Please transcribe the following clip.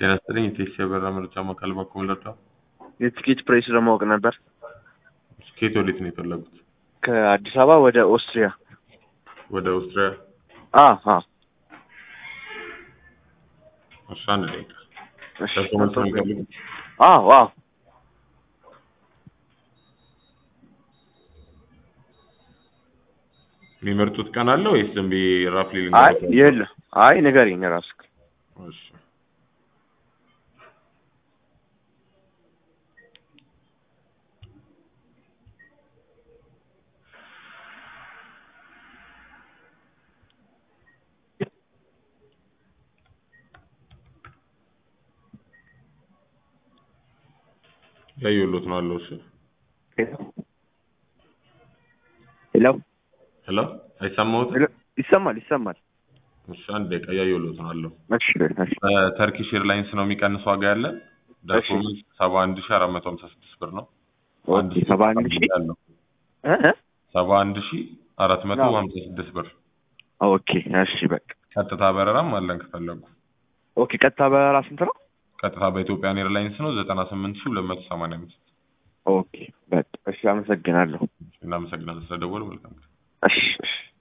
ጤና ይስጥልኝ የቴክሲ የበረራ መረጃ ማዕከል በኩል ልርዳው? የቲኬት ፕሬስ ለማወቅ ነበር። ከየት ወዴት ነው የፈለጉት? ከአዲስ አበባ ወደ ኦስትሪያ። ወደ ኦስትሪያ? አ አ እሺ አንድ ደቂቃ። እሺ ደርሶ መልስ ነው የሚፈልጉት? አዎ አዎ የሚመርጡት ቀን አለ ወይስ ዝም ብዬ ራፍሊ አይ ልንገርዎት? የለ አይ ንገሪኝ እራስህ። እሺ ያየሁሎት ነው አለው። እሺ ሄሎ ሄሎ አይሰማዎትም? ሄሎ ይሰማል ይሰማል። እሺ አንድ ደቂቃ ያየሁሎት ነው አለው። እሺ እሺ ተርኪሽ ኤርላይንስ ነው የሚቀንስ ዋጋ ያለን ደርሶ እሺ። መልስ ሰባ አንድ ሺ አራት መቶ ሀምሳ ስድስት ብር ነው። አንድ ኦኬ ሰባ አንድ ሺህ ያለው እ እ ሰባ አንድ ሺ አራት መቶ አዎ። ሀምሳ ስድስት ብር ኦኬ እሺ በቃ ቀጥታ በረራም አለን ከፈለጉ። ኦኬ ቀጥታ በረራ ስንት ነው? ቀጥታ በኢትዮጵያን ኤርላይንስ ነው ዘጠና ስምንት ሺ ሁለት መቶ ሰማንያ አምስት ኦኬ በቃ እሺ አመሰግናለሁ። እናመሰግናለን ስለደወሉ መልካም ጊዜ። እሺ እሺ